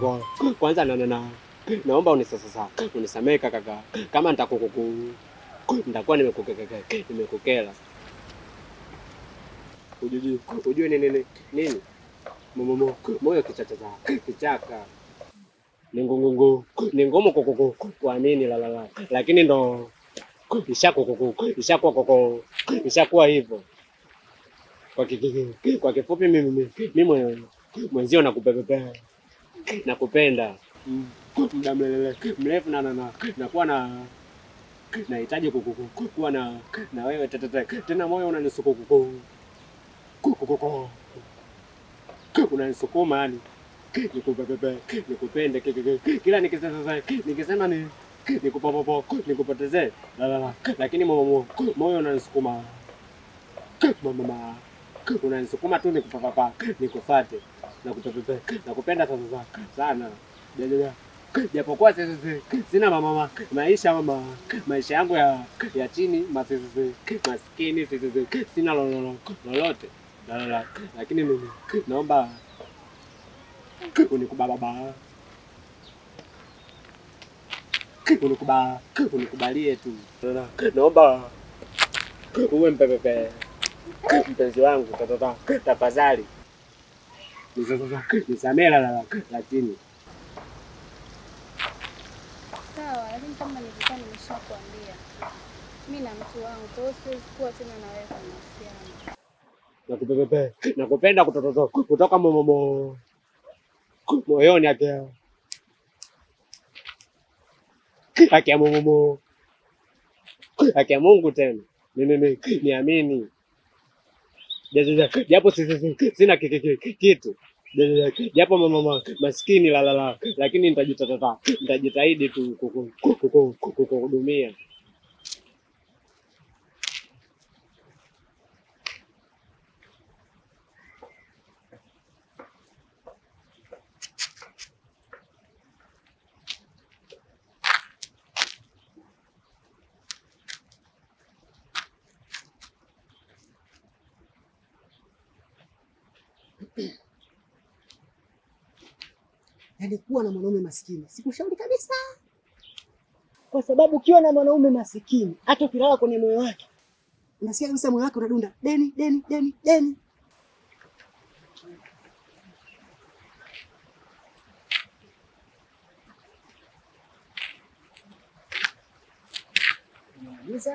kwa kwanza na, na, na naomba unisasa unisamehe kaka, kama nitakukuku nitakuwa nimekukekeke nimekukela. Ujue ujue ni nini nini momo moyo kichaka kichaka ni ngungungu ni ngumu kukuku kuamini la la la, lakini ndo ishakukuku ishakuwa koko ishakuwa hivyo. Kwa kiki, kwa kifupi mimi mimi mwenzio nakupepepea nakupenda Mm, muda mlele- mrefu na na na nakuwa na nahitaji kuku- kuwa na na wewe tete tena, moyo unanisukuma unanisukuma yani nikupepepe nikupende ki- ki- ki- kila nikisema nikisema ni nikupopopo nikupotezee la la la, lakini mo- mo- moyo unanisukuma mama unanisukuma tu nikupapapa nikufate nakupepepe nakupenda sasa sana Jajaja. japokuwa sisi si- sina mama maisha mama maisha yangu ya ya chini masisi maskini sisi sina lolo- lolote La, la, la. lakini mimi naomba unikubababa unikuba unikubalie tu La, la. naomba uwe mpepepe mpenzi wangu tatata tafadhali nisamee la la la lakini Sawa, lakini kama nilikuwa nimeshakwambia mi na mtu wangu, kwa hiyo siwezi kuwa tena na wewe kwa mahusiano. nakupepepe nakupenda kutototo kutoka momomo moyoni akia akia momomo akia Mungu tena mimi mi- niamini Jajaja, japo si- si- si- sina ki- ki- ki- kitu Jajaja, japo mama maskini la la la, lakini nitajitata nitajitahidi tu kuku- kuku- kuku- kukuhudumia. Yaani kuwa na mwanaume maskini sikushauri kabisa, kwa sababu ukiwa na mwanaume masikini, hata ukilala kwenye moyo wake unasikia kabisa moyo wake unadunda deni deni deni deni. Unamaliza